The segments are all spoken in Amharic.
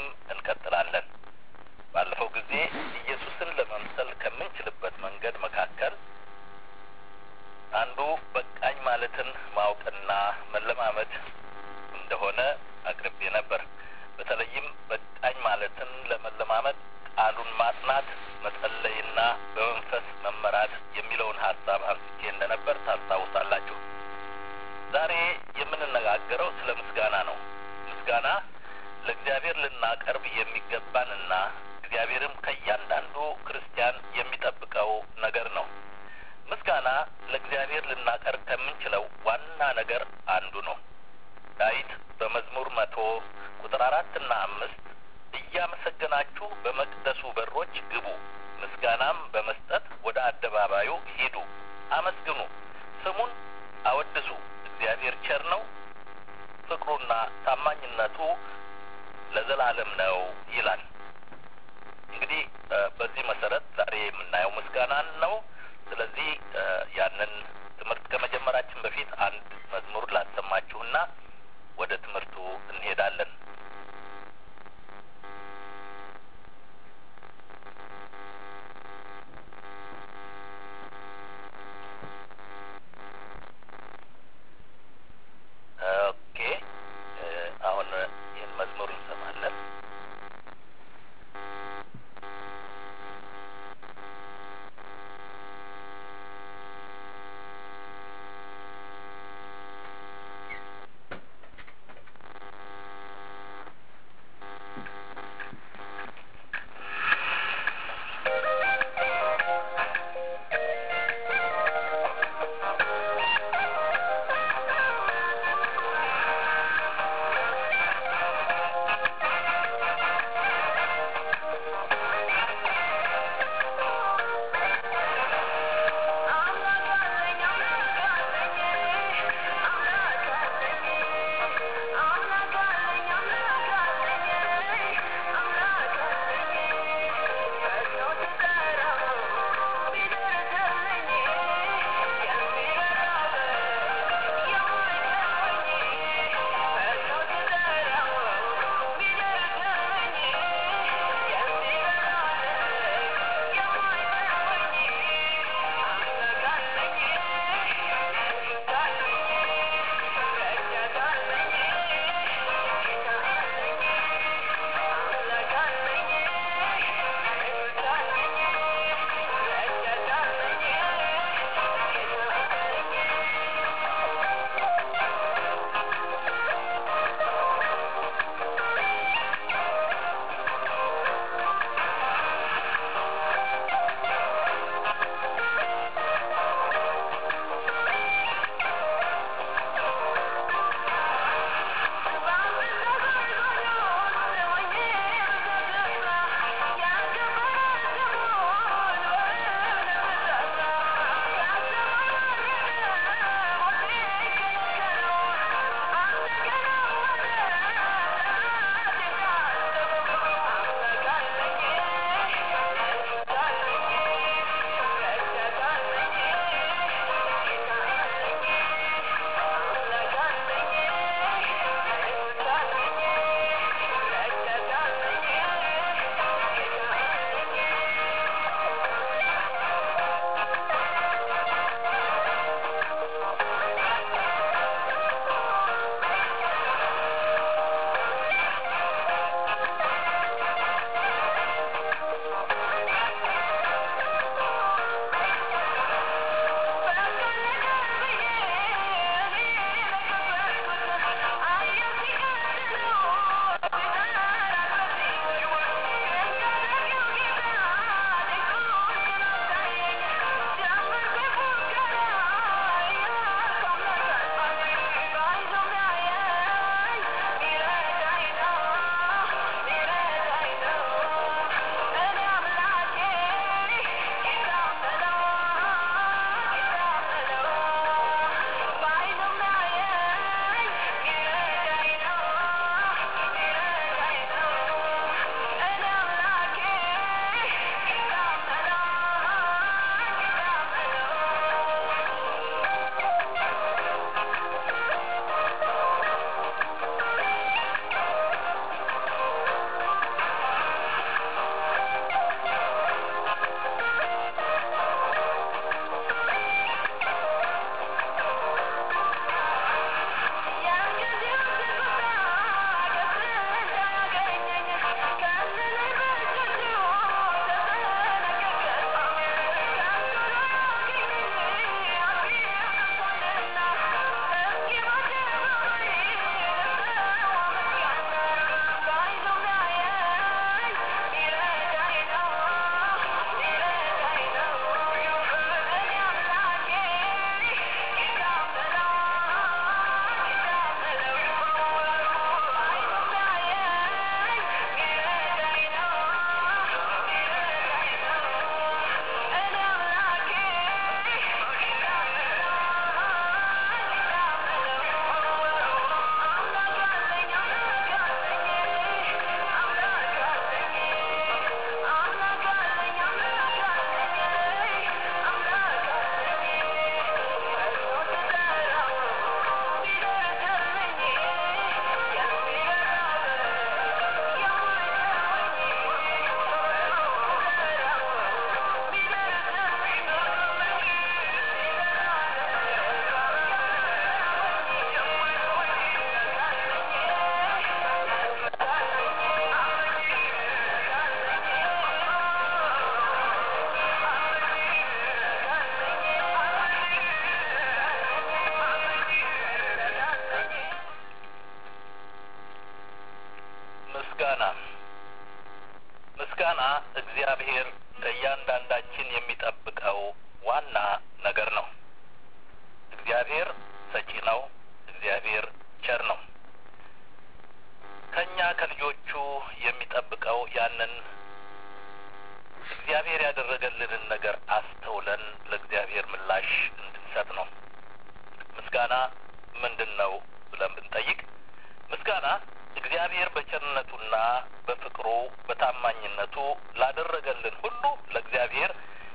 እንቀጥላለን። ባለፈው ጊዜ ኢየሱስን ለመምሰል ከምንችልበት መንገድ መካከል አንዱ በቃኝ ማለትን ማወቅና መለማመድ እንደሆነ አቅርቤ ነበር። በተለይም በቃኝ ማለትን ለመለማመድ ቃሉን ማጥናት፣ መጸለይና በመንፈስ መመራት የሚለውን ሀሳብ አንስቼ እንደነበር ታስታውሳላችሁ። ዛሬ የምንነጋገረው ስለ ምስጋና ነው። ምስጋና ለእግዚአብሔር ልናቀርብ የሚገባንና እግዚአብሔርም ከእያንዳንዱ ክርስቲያን የሚጠብቀው ነገር ነው። ምስጋና ለእግዚአብሔር ልናቀርብ ከምንችለው ዋና ነገር አንዱ ነው። ዳዊት በመዝሙር መቶ ቁጥር አራትና አምስት እያመሰገናችሁ በመቅደሱ በሮች ግቡ፣ ምስጋናም በመስጠት ወደ አደባባዩ ሂዱ፣ አመስግኑ፣ ስሙን አወድሱ፣ እግዚአብሔር ቸር ነው፣ ፍቅሩና ታማኝነቱ ለዘላለም ነው ይላል። እንግዲህ በዚህ መሰረት ዛሬ የምናየው ምስጋናን ነው። ስለዚህ ያንን ትምህርት ከመጀመራችን በፊት አንድ መዝሙር ላሰማችሁና ወደ ትምህርቱ እንሄዳለን። ኦኬ፣ አሁን ይህን መዝሙር እንሰማለን። ምስጋና እግዚአብሔር ከእያንዳንዳችን የሚጠብቀው ዋና ነገር ነው። እግዚአብሔር ሰጪ ነው። እግዚአብሔር ቸር ነው። ከእኛ ከልጆቹ የሚጠብቀው ያንን እግዚአብሔር ያደረገልንን ነገር አስተውለን ለእግዚአብሔር ምላሽ እንድንሰጥ ነው። ምስጋና ምንድን ነው ብለን ብንጠይቅ ምስጋና እግዚአብሔር በቸርነቱና በፍቅሩ በታማኝነቱ ላደረገልን ሁሉ ለእግዚአብሔር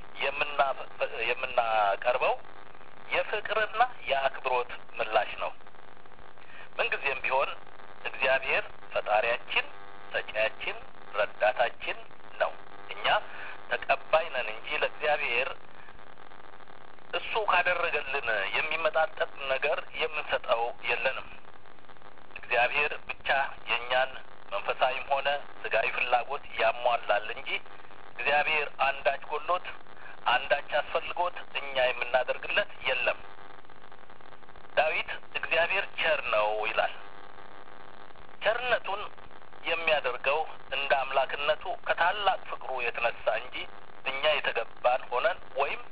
የምናቀርበው የፍቅርና የአክብሮት ምላሽ ነው። ምንጊዜም ቢሆን እግዚአብሔር ፈጣሪያችን፣ ሰጪያችን፣ ረዳታችን ነው። እኛ ተቀባይ ነን እንጂ ለእግዚአብሔር እሱ ካደረገልን የሚመጣጠን ነገር የምንሰጠው የለንም። እግዚአብሔር ብቻ የእኛን መንፈሳዊም ሆነ ስጋዊ ፍላጎት ያሟላል እንጂ እግዚአብሔር አንዳች ጎሎት አንዳች አስፈልጎት እኛ የምናደርግለት የለም። ዳዊት እግዚአብሔር ቸር ነው ይላል። ቸርነቱን የሚያደርገው እንደ አምላክነቱ ከታላቅ ፍቅሩ የተነሳ እንጂ እኛ የተገባን ሆነን ወይም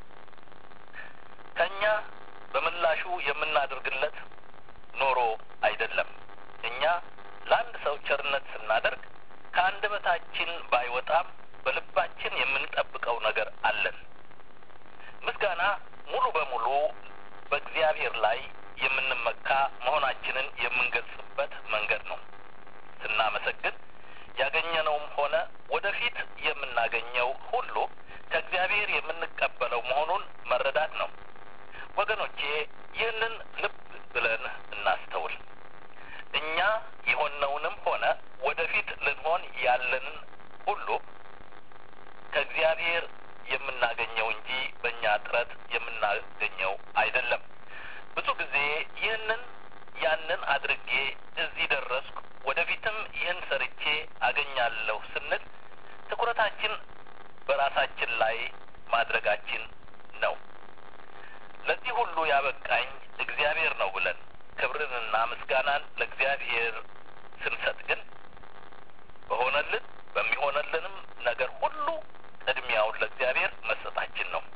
ከእኛ በምላሹ የምናደርግለት ኖሮ አይደለም። እኛ ለአንድ ሰው ቸርነት ስናደርግ ከአንደበታችን ባይወጣም በልባችን የምንጠብቀው ነገር አለን። ምስጋና ሙሉ በሙሉ በእግዚአብሔር ላይ የምንመካ መሆናችንን የምንገልጽበት መንገድ ነው። ስናመሰግን ያገኘነውም ሆነ ወደፊት የምናገኘው ሁሉ ከእግዚአብሔር የምንቀበለው መሆኑን መረዳት ነው። ወገኖቼ ይህንን ልብ ብለን እናስተውል። እኛ የሆነውንም ሆነ ወደፊት ልንሆን ያለንን ሁሉ ከእግዚአብሔር የምናገኘው እንጂ በእኛ ጥረት የምናገኘው አይደለም። ብዙ ጊዜ ይህንን ያንን አድርጌ እዚህ ደረስኩ፣ ወደፊትም ይህን ሰርቼ አገኛለሁ ስንል ትኩረታችን በራሳችን ላይ ማድረጋችን ነው። ለዚህ ሁሉ ያበቃኝ እግዚአብሔር ነው ብለን ክብርንና ምስጋናን ለእግዚአብሔር ስንሰጥ ግን በሆነልን በሚሆነልንም ነገር ሁሉ ቅድሚያውን ለእግዚአብሔር መስጠታችን ነው።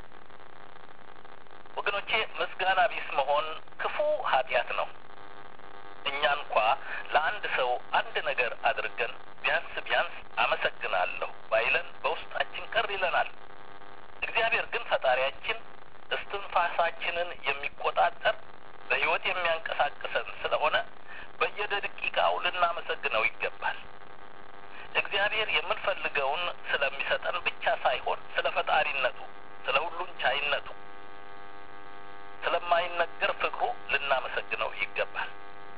ወገኖቼ ምስጋና ቢስ መሆን ክፉ ኃጢአት ነው። እኛ እንኳ ለአንድ ሰው አንድ ነገር አድርገን ቢያንስ ቢያንስ አመሰግናለሁ ባይለን በውስጣችን ቅር ይለናል። እግዚአብሔር ግን ፈጣሪያችን እስትንፋሳችንን የሚቆጣጠር በሕይወት የሚያንቀሳቅሰን ስለሆነ በየደቂቃው ልናመሰግነው ይገባል። እግዚአብሔር የምንፈልገውን ስለሚሰጠን ብቻ ሳይሆን ስለ ፈጣሪነቱ፣ ስለ ሁሉን ቻይነቱ፣ ስለማይነገር ፍቅሩ ልናመሰግነው ይገባል።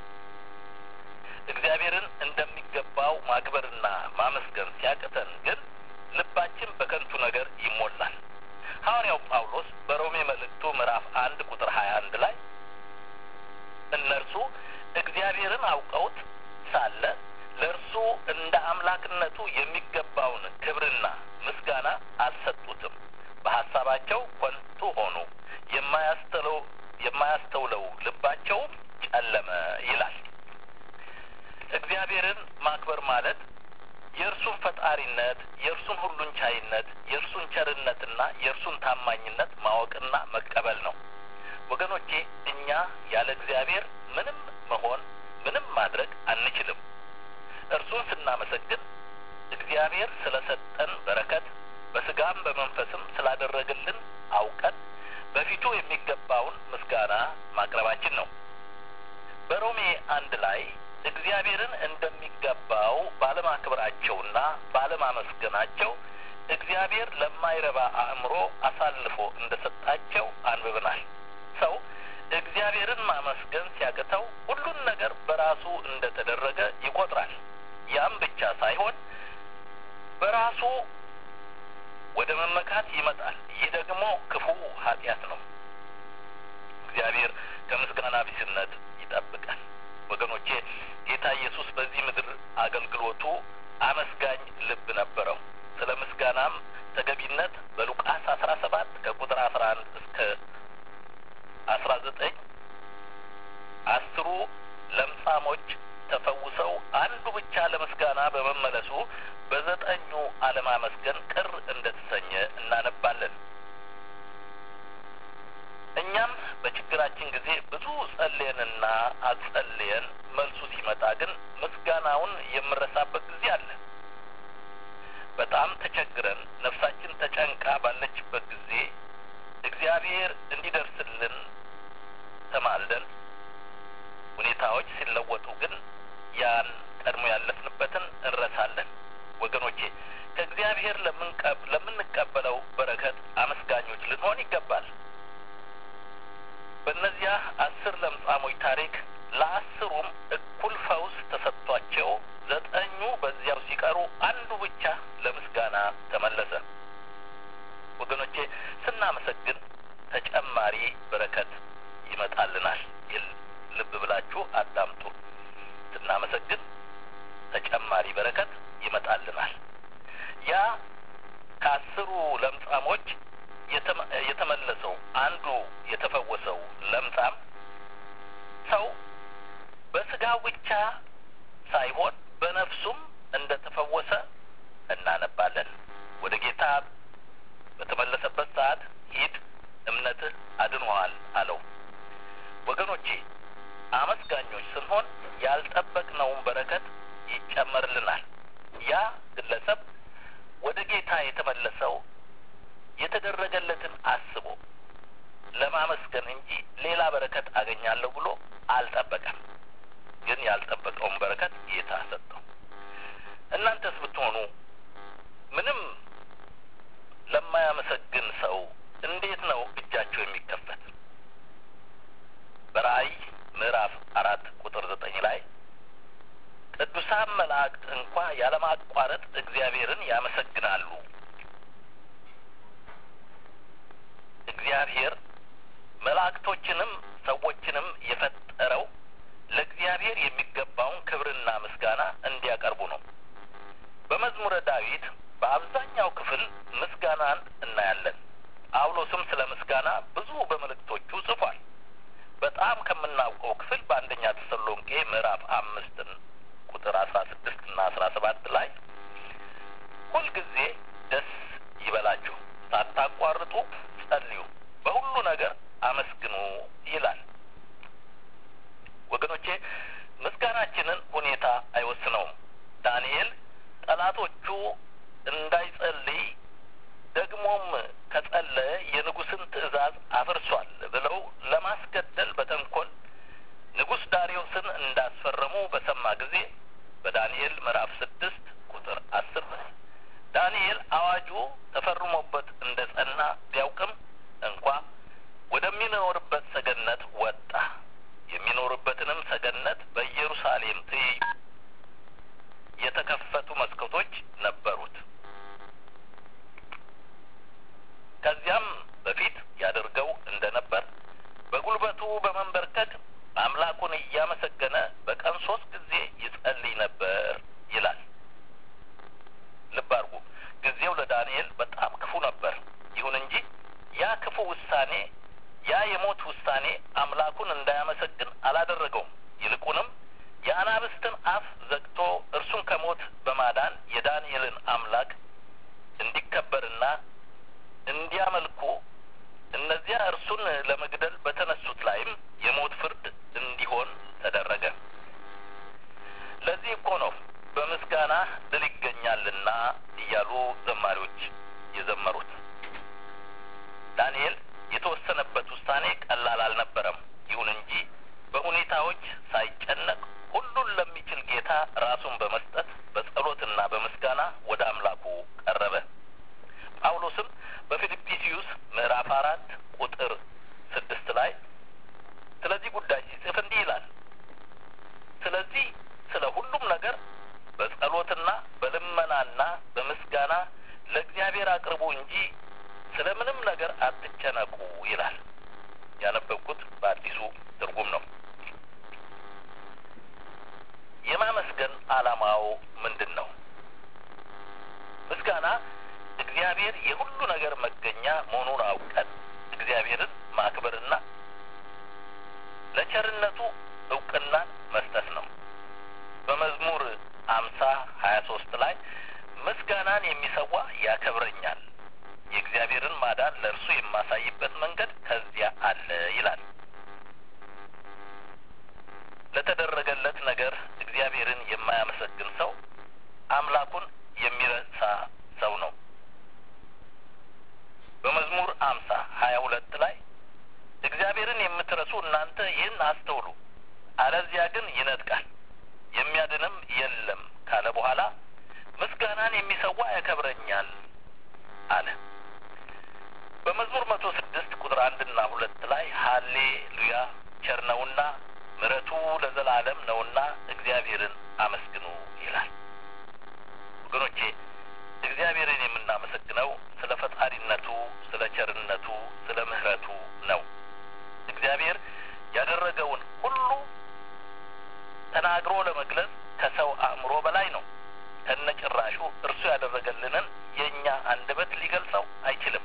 እግዚአብሔርን እንደሚገባው ማክበርና ማመስገን ሲያቅተን ግን ልባችን በከንቱ ነገር ይሞላል። ሐዋርያው ጳውሎስ በሮሜ መልእክቱ ምዕራፍ አንድ ቁጥር ሀያ አንድ ላይ እነርሱ እግዚአብሔርን አውቀውት ሳለ ለእርሱ እንደ አምላክነቱ የሚገባውን ክብርና ምስጋና አልሰጡትም፣ በሀሳባቸው ኮንቱ ሆኑ፣ የማያስተለው የማያስተውለው ልባቸውም ጨለመ ይላል። እግዚአብሔርን ማክበር ማለት የእርሱን ፈጣሪነት፣ የእርሱን ሁሉን ቻይነት፣ የእርሱን ቸርነትና የእርሱን ታማኝነት ማወቅና መቀበል ነው። ወገኖቼ እኛ ያለ እግዚአብሔር ምንም መሆን ምንም ማድረግ አንችልም። እርሱን ስናመሰግን እግዚአብሔር ስለ ሰጠን በረከት በስጋም በመንፈስም ስላደረግልን አውቀን በፊቱ የሚገባውን ምስጋና ማቅረባችን ነው። በሮሜ አንድ ላይ እግዚአብሔርን እንደሚገባው ባለማክበራቸውና ባለማመስገናቸው እግዚአብሔር ለማይረባ አእምሮ አሳልፎ እንደ ሰጣቸው አንብበናል። ሰው እግዚአብሔርን ማመስገን ሲያቅተው ሁሉን ነገር በራሱ እንደ ተደረገ ይቆጥራል። ያም ብቻ ሳይሆን በራሱ ወደ መመካት ይመጣል። ይህ ደግሞ ክፉ ኃጢአት ነው። እግዚአብሔር ከምስጋና ቢስነት ይጠብቃል። ወገኖቼ ጌታ ኢየሱስ በዚህ ምድር አገልግሎቱ አመስጋኝ ልብ ነበረው። ስለ ምስጋናም ተገቢነት በሉቃስ አስራ ሰባት ከቁጥር አስራ አንድ እስከ አስራ ዘጠኝ አስሩ ለምጻሞች ተፈውሰው አንዱ ብቻ ለምስጋና በመመለሱ በዘጠኙ አለማመስገን ቅር እንደተሰኘ እናነባለን። እኛም በችግራችን ጊዜ ብዙ ጸልየንና አጸልየን መልሱ ሲመጣ ግን ምስጋናውን የምረሳበት ጊዜ አለ። በጣም ተቸግረን ነፍሳችን ተጨንቃ ባለችበት ጊዜ እግዚአብሔር እንዲደርስልን ተማልደን ሁኔታዎች ሲለወጡ ግን ያን ቀድሞ ያለፍንበትን እንረሳለን። ወገኖቼ ከእግዚአብሔር ለምንቀበለው በረከት አመስጋኞች ልንሆን ይገባል። በእነዚያ አስር ለምጻሞች ታሪክ ለአስሩም እኩል ፈውስ ተሰጥቷቸው ዘጠኙ በዚያው ሲቀሩ አንዱ ብቻ ለምስጋና ተመለሰ። ወገኖቼ ስናመሰግን ተጨማሪ በረከት ይመጣልናል። ልብ ብላችሁ አዳምጡ። ስናመሰግን ተጨማሪ በረከት ይመጣልናል። ያ ከአስሩ ለምጻሞች የተመለሰው አንዱ የተፈወሰው ለምጻም ሰው በስጋው ብቻ ሳይሆን በነፍሱም እንደ ተፈወሰ እናነባለን። ወደ ጌታ በተመለሰበት ሰዓት ሂድ፣ እምነትህ አድኖሃል አለው። ወገኖቼ አመስጋኞች ስንሆን ያልጠበቅነውን በረከት ይጨመርልናል። ያ ግለሰብ ወደ ጌታ የተመለሰው የተደረገለትን አስቦ ለማመስገን እንጂ ሌላ በረከት አገኛለሁ ብሎ አልጠበቀም። ግን ያልጠበቀውን በረከት ጌታ ሰጠው። እናንተስ ብትሆኑ ምንም ለማያመሰግን ሰው እንዴት ነው እጃቸው የሚከፈት? በራእይ ምዕራፍ አራት ቁጥር ዘጠኝ ላይ ቅዱሳን መላእክት እንኳ ያለማቋረጥ እግዚአብሔርን ያመሰግናሉ። እግዚአብሔር መላእክቶችንም ሰዎችንም የፈጠረው ለእግዚአብሔር የሚገባውን ክብርና ምስጋና እንዲያቀርቡ ነው። በመዝሙረ ዳዊት በአብዛኛው ክፍል ምስጋናን እናያለን። ጳውሎስም ስለ ምስጋና ብዙ በመልእክቶቹ ጽፏል። በጣም ከምናውቀው ክፍል በአንደኛ ተሰሎንቄ ምዕራፍ አምስትን ቁጥር አስራ ስድስት እና አስራ ሰባት ላይ ሁልጊዜ ደስ ይበላችሁ፣ ሳታቋርጡ ጸልዩ፣ በሁሉ ነገር አመስግኑ ይላል። ወገኖቼ ምስጋናችንን ሁኔታ አይወስነውም። ዳንኤል ጠላቶቹ እንዳይጸልይ ደግሞም ከጸለየ የንጉሥን ትእዛዝ አፍርሷል ብለው ለማስገደል በተንኮል ንጉሥ ዳሪዮስን እንዳስፈረሙ በሰማ ጊዜ በዳንኤል ምዕራፍ ስድስት ቁጥር አስር ላይ ዳንኤል አዋጁ ተፈርሞበት እንደ ጸና ቢያውቅም እንኳ ወደሚኖርበት ሰገነት ወጣ። የሚኖርበትንም ሰገነት በኢየሩሳሌም ትይዩ የተከፈቱ መስኮቶች ነበሩት። ከዚያም በፊት ያደርገው እንደነበር በጉልበቱ በመንበርከክ አምላኩን እያመሰገነ በቀን ሶስት ጊዜ ይጸልይ ነበር ይላል። ልብ አድርጉ። ጊዜው ለዳንኤል በጣም ክፉ ነበር። ይሁን እንጂ ያ ክፉ ውሳኔ፣ ያ የሞት ውሳኔ አምላኩን እንዳያመሰግን አላደረገውም። ይልቁንም የአናብስትን አፍ ዘግቶ እርሱን ከሞት በማዳን የዳንኤልን አምላክ እንዲከበርና እንዲያመልኩ እነዚያ እርሱን ለመግደል በተነሱት ላይም የሞት ፍርድ እንዲሆን ተደረገ። ለዚህ እኮ ነው በምስጋና ድል ይገኛልና እያሉ ዘማሪዎች የዘመሩት። ዳንኤል የተወሰነበት ውሳኔ ቀላል አልነበረም። ይሁን እንጂ በሁኔታዎች ሳይጨነቅ ሁሉን ለሚችል ጌታ ራሱን በመስጠት በጸሎትና በምስጋና ወደ አምላኩ ቀረበ። ጳውሎስም በፊልጵስዩስ ምዕራፍ አራት ቁጥር ስድስት ላይ ስለዚህ ጉዳይ ሲጽፍ እንዲህ ይላል። ስለዚህ ስለ ሁሉም ነገር በጸሎትና በልመናና በምስጋና ለእግዚአብሔር አቅርቡ እንጂ ስለ ምንም ነገር አትጨነቁ ይላል። ያነበብኩት በአዲሱ ትርጉም ነው። የማመስገን ዓላማው ምንድን ነው? ምስጋና እግዚአብሔር የሁሉ ነገር መገኛ መሆኑን አውቀን እግዚአብሔርን ማክበርና ለቸርነቱ እውቅናን መስጠት ነው። በመዝሙር አምሳ ሀያ ሶስት ላይ ምስጋና ምስጋናን የሚሰዋ ያከብረኛል፣ የእግዚአብሔርን ማዳን ለእርሱ የማሳይበት መንገድ ከዚያ አለ ይላል። ለተደረገለት ነገር እግዚአብሔርን የማያመሰግን ሰው አምላኩን የሚረሳ ሰው ነው። በመዝሙር አምሳ ሀያ ሁለት ላይ እግዚአብሔርን የምትረሱ እናንተ ይህን አስተውሉ፣ አለዚያ ግን ይነጥቃል የሚያድንም የለም ካለ በኋላ ምስጋናን የሚሰዋ ያከብረኛል አለ። በመዝሙር መቶ ስድስት ቁጥር አንድና ሁለት ላይ ሀሌ ሉያ ቸር ነውና ምሕረቱ ለዘላለም ነውና እግዚአብሔርን አመስግኑ ይላል። ወገኖቼ እግዚአብሔርን የምናመሰግነው ስለ ፈጣሪነቱ፣ ስለ ቸርነቱ፣ ስለ ምሕረቱ ነው። እግዚአብሔር ያደረገውን ሁሉ ተናግሮ ለመግለጽ ከሰው አእምሮ በላይ ነው። ከነጭራሹ እርሱ ያደረገልንን የእኛ አንደበት ሊገልጸው አይችልም።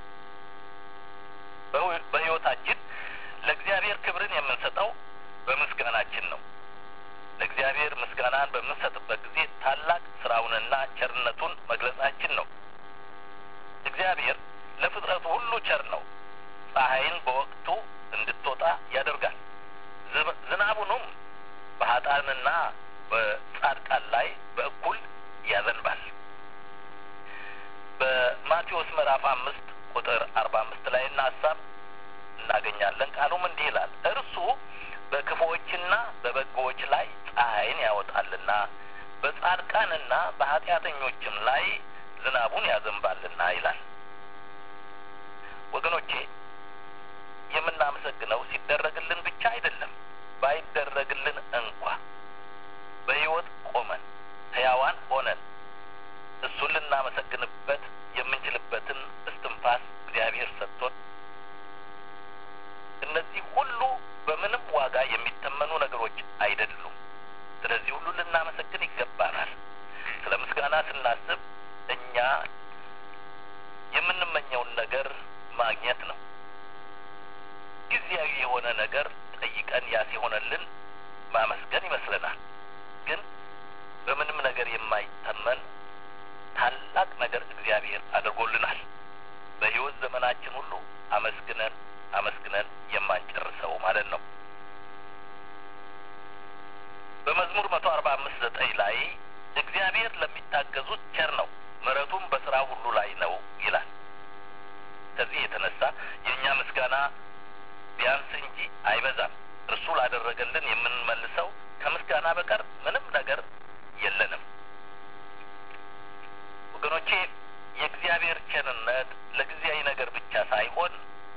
በሕይወታችን ለእግዚአብሔር ክብርን የምንሰጠው በምስጋናችን ነው። ለእግዚአብሔር ምስጋናን በምንሰጥበት ጊዜ ታላቅ ስራውንና ቸርነቱን መግለጻችን ነው። እግዚአብሔር ለፍጥረቱ ሁሉ ቸር ነው። ፀሐይን በወቅቱ እንድትወጣ ያደርጋል። ዝናቡንም በሀጣንና በጻድቃን ላይ በእኩል ያዘንባል። በማቴዎስ ምዕራፍ አምስት ቁጥር አርባ አምስት ላይ እና ሀሳብ እናገኛለን። ቃሉም እንዲህ ይላል እርሱ በክፉዎችና በበጎዎች ላይ ፀሐይን ያወጣልና በጻድቃንና በኃጢአተኞችም ላይ ዝናቡን ያዘንባልና ይላል። ወገኖቼ የምናመሰግነው ሲደረግልን ብቻ አይደለም። ባይደረግልን እንኳ በሕይወት ቆመን ሕያዋን ሆነን እሱን ልናመሰግንበት የምንችልበትን እስትንፋስ እግዚአብሔር ሰጥቶን እነዚህ ሁሉ በምንም ዋጋ የሚተመኑ ነገሮች አይደሉም። ስለዚህ ሁሉ ልናመሰግን ይገባናል። ስለ ምስጋና ስናስብ እኛ የምንመኘውን ነገር ማግኘት ነው። ጊዜያዊ የሆነ ነገር ጠይቀን ያ ሲሆነልን ማመስገን ይመስለናል። ግን በምንም ነገር የማይተመን ታላቅ ነገር እግዚአብሔር አድርጎልናል። በሕይወት ዘመናችን ሁሉ አመስግነን አመስግነን የማንጨርሰው ማለት ነው። በመዝሙር መቶ አርባ አምስት ዘጠኝ ላይ እግዚአብሔር ለሚታገዙት ቸር ነው፣ ምሕረቱም በስራ ሁሉ ላይ ነው ይላል። ከዚህ የተነሳ የእኛ ምስጋና ቢያንስ እንጂ አይበዛም። እርሱ ላደረገልን የምንመልሰው ከምስጋና በቀር ምንም ነገር የለንም። ወገኖቼ የእግዚአብሔር ቸርነት ለጊዜያዊ ነገር ብቻ ሳይሆን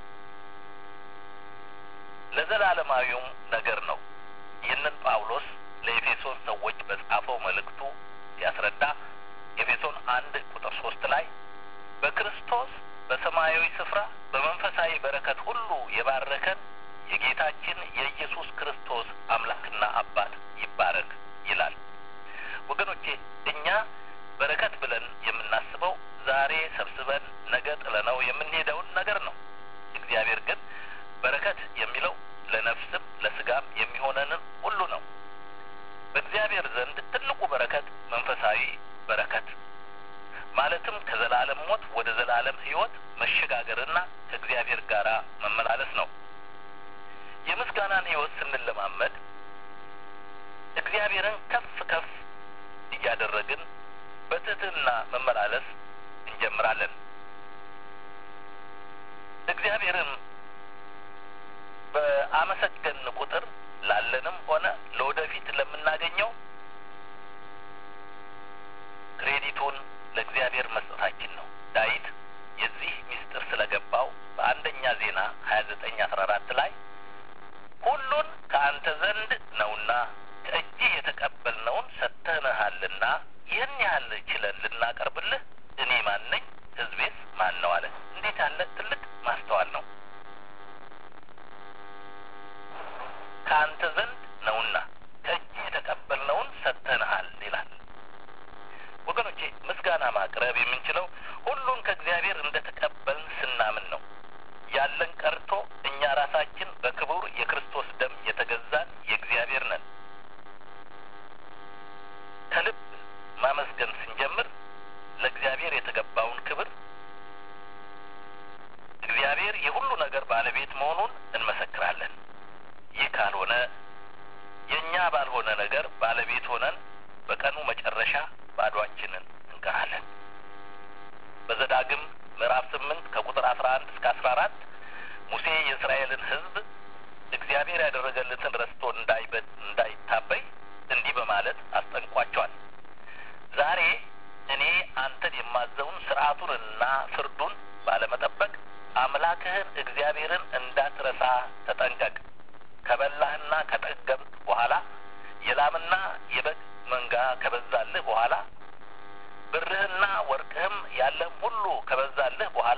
ለዘላለማዊውም ነገር ነው። ይህንን ጳውሎስ ለኤፌሶን ሰዎች በጻፈው መልእክቱ ሲያስረዳ ኤፌሶን አንድ ቁጥር ሶስት ላይ በክርስቶስ በሰማያዊ ስፍራ በመንፈሳዊ በረከት ሁሉ የባረከን የጌታችን የኢየሱስ ክርስቶስ አምላክና አባት ይባረክ ይላል። ወገኖቼ እኛ በረከት ብለን የምናስበው ዛሬ ሰብስበን ነገ ጥለነው የምንሄደውን ነገር ነው። እግዚአብሔር ግን በረከት የሚለው ለነፍስም ለስጋም የሚሆነንን ሁሉ ነው። በእግዚአብሔር ዘንድ ትልቁ በረከት መንፈሳዊ በረከት ማለትም ከዘላለም ሞት ወደ ዘላለም ሕይወት መሸጋገርና ከእግዚአብሔር ጋር መመላለስ ነው። የምስጋናን ሕይወት ስንለማመድ እግዚአብሔርን ከፍ ከፍ እያደረግን በትህትና መመላለስ እንጀምራለን። እግዚአብሔርን በአመሰገን ቁጥር ላለንም ሆነ ለወደፊት ለምናገኘው ክሬዲቱን ለእግዚአብሔር መስጠታችን ነው። ዳዊት የዚህ ምስጢር ስለገባው በአንደኛ ዜና ሀያ ዘጠኝ አስራ አራት ላይ ሁሉን ከአንተ ዘንድ ነውና ከእጅህ የተቀበልነውን ሰጥተንሃልና ይህን ያህል ችለን ልናቀርብልህ እኔ ማን ነኝ? ሕዝቤስ ማን ነው? አለ። እንዴት ያለ ትልቅ ማስተዋል ነው! ከአንተ ዘንድ ነውና ከእጅህ የተቀበልነውን ሰጥተንሃል ይላል። ወገኖቼ ምስጋና ማቅረብ የምንችለው ሁሉን ከእግዚአብሔር እንደ ተቀበልን ስናምን ነው። ያለን ቀርቶ እኛ ራሳችን በክቡር የክርስቶስ ደም የተገዛን የእግዚአብሔር ነን። ከልብ ማመስገን ስንጀምር ለእግዚአብሔር የሚገባውን ክብር እግዚአብሔር የሁሉ ነገር ባለቤት መሆኑን እንመሰክራለን። ይህ ካልሆነ የእኛ ባልሆነ ነገር ባለቤት ሆነን በቀኑ መጨረሻ ባዷችንን እንቀራለን። በዘዳግም ምዕራፍ ስምንት ከቁጥር አስራ አንድ እስከ አስራ አራት ሙሴ የእስራኤልን ሕዝብ እግዚአብሔር ያደረገልትን ረስቶ እንዳይበድ እንዳይታበይ እንዲህ በማለት አስጠንቋቸዋል። ዛሬ እኔ አንተን የማዘውን ስርዓቱንና ፍርዱን ባለመጠበቅ አምላክህን እግዚአብሔርን እንዳትረሳ ተጠንቀቅ። ከበላህና ከጠገብክ በኋላ የላምና የበግ መንጋ ከበዛልህ በኋላ ብርህና ወርቅህም ያለህም ሁሉ ከበዛልህ በኋላ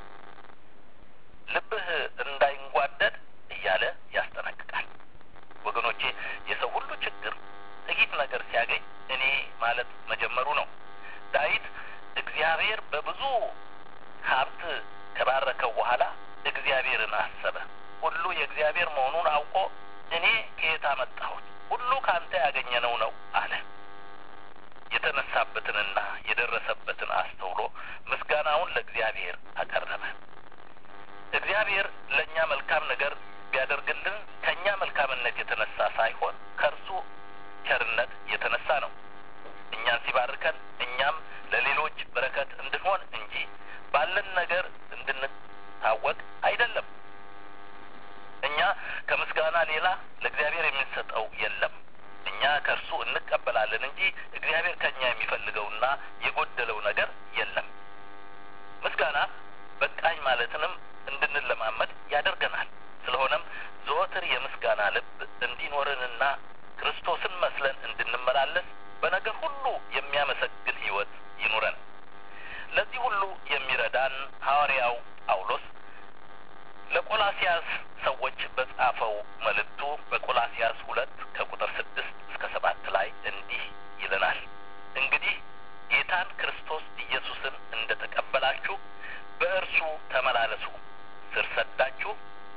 ልብህ እንዳይንጓደድ እያለ ያስጠነቅቃል። ወገኖቼ የሰው ሁሉ ችግር ጥቂት ነገር ሲያገኝ እኔ ማለት መጀመሩ ነው። ዳዊት እግዚአብሔር በብዙ ሀብት ከባረከው በኋላ እግዚአብሔርን አሰበ። ሁሉ የእግዚአብሔር መሆኑን አውቆ እኔ ከየት አመጣሁት? ሁሉ ከአንተ ያገኘነው ነው አለ። የተነሳበትንና የደረሰበትን አስተውሎ ምስጋናውን ለእግዚአብሔር አቀረበ። እግዚአብሔር ለእኛ መልካም ነገር ቢያደርግልን ከእኛ መልካምነት የተነሳ ሳይሆን ከእርሱ ቸርነት የተነሳ ነው። እኛን ሲባርከን እኛም ለሌሎች በረከት እንድንሆን እንጂ ባለን ነገር እንድንታወቅ አይደለም። እኛ ከምስጋና ሌላ ለእግዚአብሔር የምንሰጠው የለም። እኛ ከእርሱ እንቀበላለን እንጂ እግዚአብሔር ከእኛ የሚፈልገውና የጎደለው ነገር የለም። ምስጋና በቃኝ ማለትንም እንድንለማመድ ያደርገናል። ስለሆነም ዘወትር የምስጋና ልብ እንዲኖረንና ክርስቶስን መስለን እንድንመላለስ በነገር ሁሉ የሚያመሰግን ሕይወት ይኑረን። ለዚህ ሁሉ የሚረዳን ሐዋርያው ጳውሎስ ለቆላሲያስ ሰዎች በጻፈው መልእክቱ በቆላሲያስ ሁለት ከቁጥር ስድስት እስከ ሰባት ላይ እንዲህ ይለናል። እንግዲህ ጌታን ክርስቶስ ኢየሱስን እንደ ተቀበላችሁ በእርሱ ተመላለሱ፣ ስር ሰዳችሁ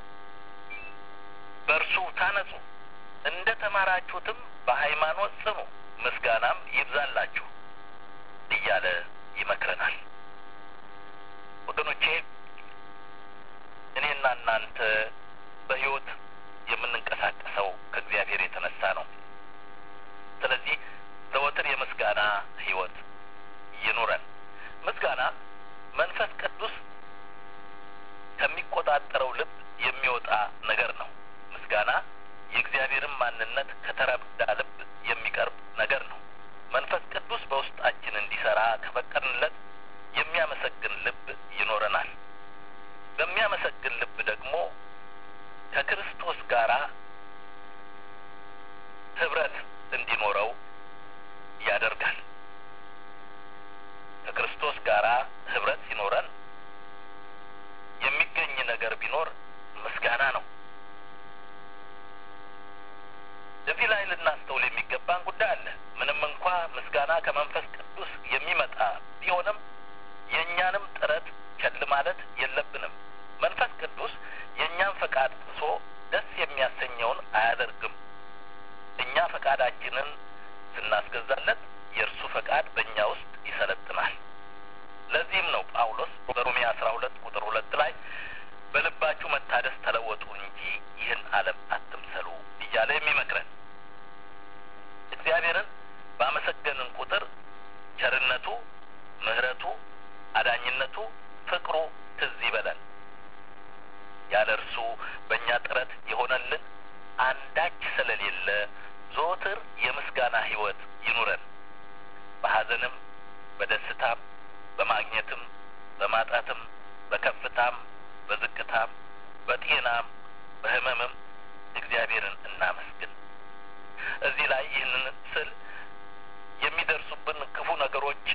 በእርሱ ታነጹ፣ እንደ ተማራችሁትም በሃይማኖት ጽኑ፣ ምስጋናም ይብዛላችሁ እያለ ይመክረናል። ወገኖቼ እኔና እናንተ በሕይወት የምንንቀሳቀሰው ከእግዚአብሔር የተነሳ ነው። ስለዚህ ዘወትር የምስጋና ሕይወት ይኑረን። ምስጋና መንፈስ ቅዱስ ከሚቆጣጠረው ልብ የሚወጣ ነገር ነው። ምስጋና የእግዚአብሔርን ማንነት ከተረዳ ልብ የሚቀርብ ነገር ነው። መንፈስ ቅዱስ በውስጣችን እንዲሰራ ከፈቀድንለት የሚያመሰግን ልብ ይኖረናል። በሚያመሰግን ልብ ደግሞ ከክርስቶስ ጋር ህብረት እንዲኖረው ያደርጋል። ከክርስቶስ ጋር ህብረት ሲኖረን የሚገኝ ነገር ቢኖር ምስጋና ነው። እዚህ ላይ ልናስተውል የሚገባን ጉዳይ አለ። ምንም እንኳ ምስጋና ከመንፈስ ቅዱስ የሚመጣ ቢሆንም የእኛንም ጥረት ቸል ማለት የለብንም። መንፈስ ቅዱስ የእኛን ፈቃድ ጥሶ ደስ የሚያሰኘውን አያደርግም። እኛ ፈቃዳችንን ስናስገዛለት የእርሱ ፈቃድ በእኛ ውስጥ ይሰለጥናል። ለዚህም ነው ጳውሎስ በሮሜ አስራ ሁለት ቁጥር ሁለት ላይ በልባችሁ መታደስ ተለወጡ እንጂ ይህን ዓለም አትምሰሉ እያለ የሚመክረን። እግዚአብሔርን ባመሰገንን ቁጥር ቸርነቱ፣ ምሕረቱ፣ አዳኝነቱ፣ ፍቅሩ ትዝ ይበለን። ያለ እርሱ በእኛ ጥረት የሆነልን አንዳች ስለሌለ ዘወትር የምስጋና ሕይወት ይኑረን። በሐዘንም በደስታም በማግኘትም በማጣትም በከፍታም በዝቅታም በጤናም በሕመምም እግዚአብሔርን እናመስግን። እዚህ ላይ ይህንን ስል የሚደርሱብን ክፉ ነገሮች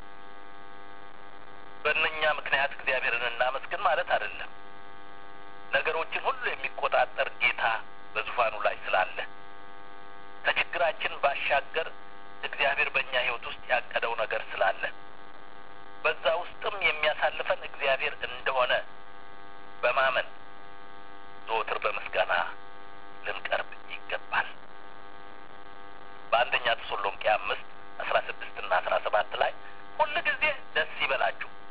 በእነኛ ምክንያት እግዚአብሔርን እናመስግን ማለት አይደለም። ነገሮችን ሁሉ የሚቆጣጠር ጌታ በዙፋኑ ላይ ስላለ ከችግራችን ባሻገር እግዚአብሔር በእኛ ሕይወት ውስጥ ያቀደው ነገር ስላለ በዛ ውስጥም የሚያሳልፈን እግዚአብሔር እንደሆነ በማመን ዘወትር በምስጋና ልንቀርብ ይገባል። በአንደኛ ተሰሎንቄ አምስት አስራ ስድስት ና አስራ ሰባት ላይ ሁል ጊዜ ደስ ይበላችሁ፣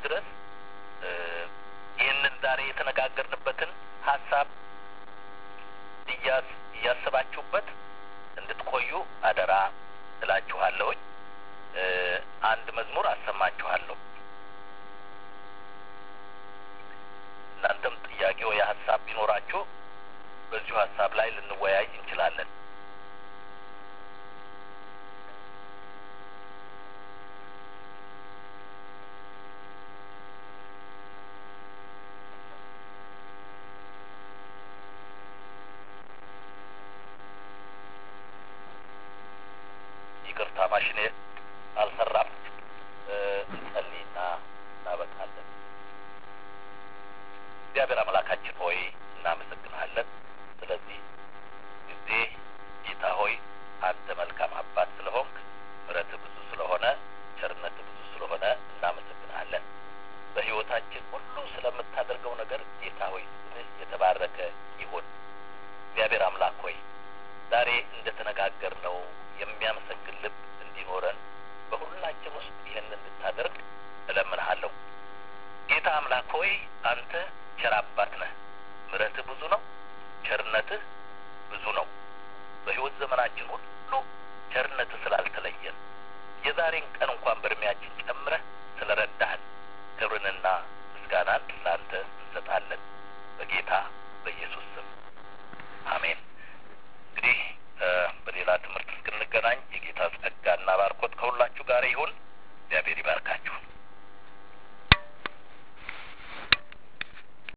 ድረስ ይህንን ዛሬ የተነጋገርንበትን ሀሳብ እያስ እያሰባችሁበት እንድትቆዩ አደራ እላችኋለሁኝ። አንድ መዝሙር አሰማችኋለሁ። እናንተም ጥያቄ ወይ ሀሳብ ቢኖራችሁ በዚሁ ሀሳብ ላይ ልንወያይ እንችላለን። ይቅርታ ማሽኔ አልሰራም። እንጸልይና እናበቃለን። እግዚአብሔር አምላካችን ሆይ እናመሰግንሃለን። ስለዚህ ጊዜ ጌታ ሆይ አንተ መልካም አባት ስለሆንክ ምሕረት ብዙ ስለሆነ ቸርነት ብዙ ስለሆነ እናመሰግንሃለን። በሕይወታችን ሁሉ ስለምታደርገው ነገር ጌታ ሆይ ስምህ የተባረከ ይሁን። እግዚአብሔር አምላክ ሆይ ዛሬ እንደተነጋገርነው የሚያመሰግን ልብ እንዲኖረን በሁላችን ውስጥ ይህን እንድታደርግ እለምንሃለሁ። ጌታ አምላክ ሆይ አንተ ቸር አባት ነህ። ምሕረትህ ብዙ ነው፣ ቸርነትህ ብዙ ነው። በሕይወት ዘመናችን ሁሉ ቸርነትህ ስላልተለየን የዛሬን ቀን እንኳን በእድሜያችን ጨምረህ ስለ ረዳህን ክብርንና ምስጋናን ለአንተ እንሰጣለን በጌታ በኢየሱስ ስም አሜን። እንግዲህ በሌላ ትምህርት እስክን